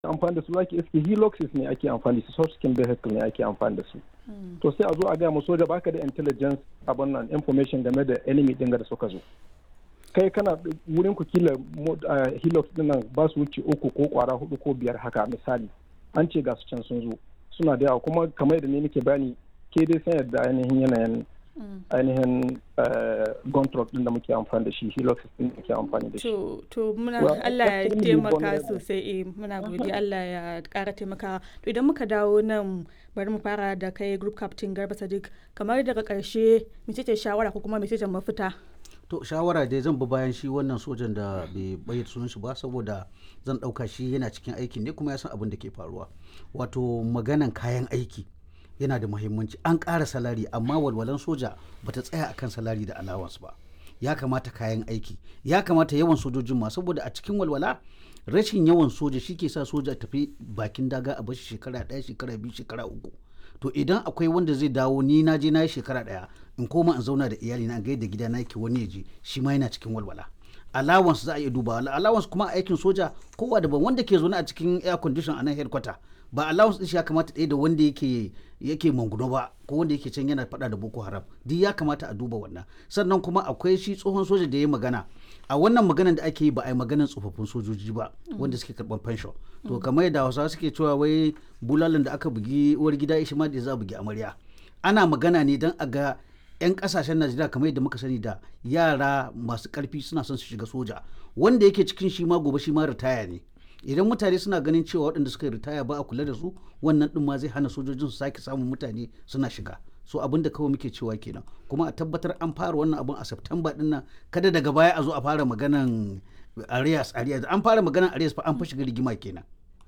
amfani da su zaki iske heloxes ne ake amfani da su soft skin vehicle ne ake amfani da su to sai a zo a gaya mu soja baka da intelligence abin nan information game da enemy din da suka zo kai kana wurin ku kila helix din nan ba su wuce uku ko kwara hudu ko biyar haka misali an ce ga su can sun zo suna da yawa kuma kamar da ne nake bayani ke dai san yadda ainihin yanayin ainihin gontrop din da muke amfani da shi helix din da muke amfani da shi to muna Allah ya taimaka sosai eh muna godiya Allah ya kara taimaka to idan muka dawo nan bari mu fara da kai group captain Garba Sadiq kamar daga karshe mece ce shawara ko kuma mece ce mafita to shawara dai zan bi bayan shi wannan sojan da bai bayyana sunan shi ba saboda zan dauka shi yana cikin aikin ne kuma ya san abin da ke faruwa wato maganan kayan aiki yana da muhimmanci an ƙara salari amma walwalan soja bata tsaya akan salari da allowance ba ya kamata kayan aiki ya kamata yawan sojojin ma saboda a cikin walwala rashin yawan soja shi ke sa soja tafi bakin daga a bashi shekara ɗaya shekara biyu shekara uku to idan akwai wanda zai dawo ni na je na yi shekara ɗaya in koma in zauna da iyali na gaida gida na yake wani ya je shi ma yana cikin walwala allowance za a iya duba allowance kuma a aikin soja kowa daban wanda ke zaune a cikin air condition a nan headquarter ba allowance din shi ya kamata ɗaya da wanda yake yake manguno ba ko wanda yake can yana faɗa da boko haram duk ya kamata a duba wannan sannan kuma akwai shi tsohon soja da ya magana a wannan maganan da ake yi ba a yi maganan tsofaffin sojoji ba wanda suke karɓar pension to kamar yadda hausawa suke cewa wai bulalan da aka bugi uwar gida shi ma da za a bugi amarya ana magana ne don a ga 'yan kasashen najeriya kamar yadda muka sani da yara masu karfi suna son su shiga soja wanda yake cikin shi ma gobe shi ma ritaya ne idan mutane suna ganin cewa waɗanda suka yi ritaya ba a kula da su wannan ɗin ma zai hana sojojin su sake samun mutane suna shiga so abin da kawai muke cewa kenan kuma a tabbatar an fara wannan abin a september ɗin nan kada daga baya a zo a fara maganan arias arias an fara maganan arias fa an fa shiga rigima kenan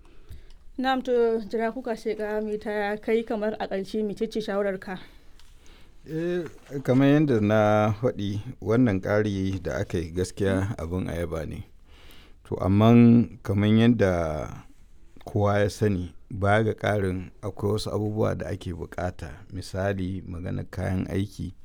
na'am to jira kuka shekara mai ta kai kamar a ƙarshe mecece shawarar ka eh kamar yadda na faɗi wannan ƙari da aka yi gaskiya abin ayaba ne to amma kamar yadda kowa ya sani baya ga ƙarin akwai wasu abubuwa da ake bukata misali magana kayan aiki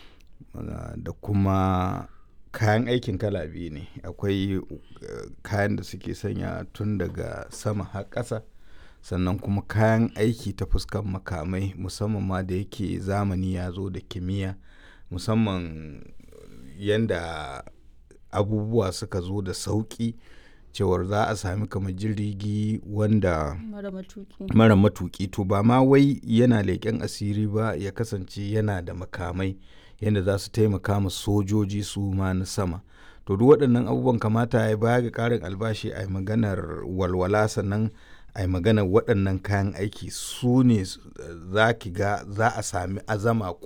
da kuma kayan aikin kala biyu ne akwai kayan da suke sanya tun daga sama har ƙasa sannan kuma kayan aiki ta fuskan makamai musamman ma da yake zamani ya zo da kimiyya musamman yadda abubuwa suka zo da sauƙi cewar za a sami kamar jirgi wanda mara matuki to ba ma wai yana leƙen asiri ba ya kasance yana da makamai yadda za su taimaka ma sojoji su ma na sama to duk waɗannan abubuwan kamata ya baya ga ƙarin albashi a maganar walwala sannan a maganar waɗannan kayan aiki su ne za ki ga za a sami azama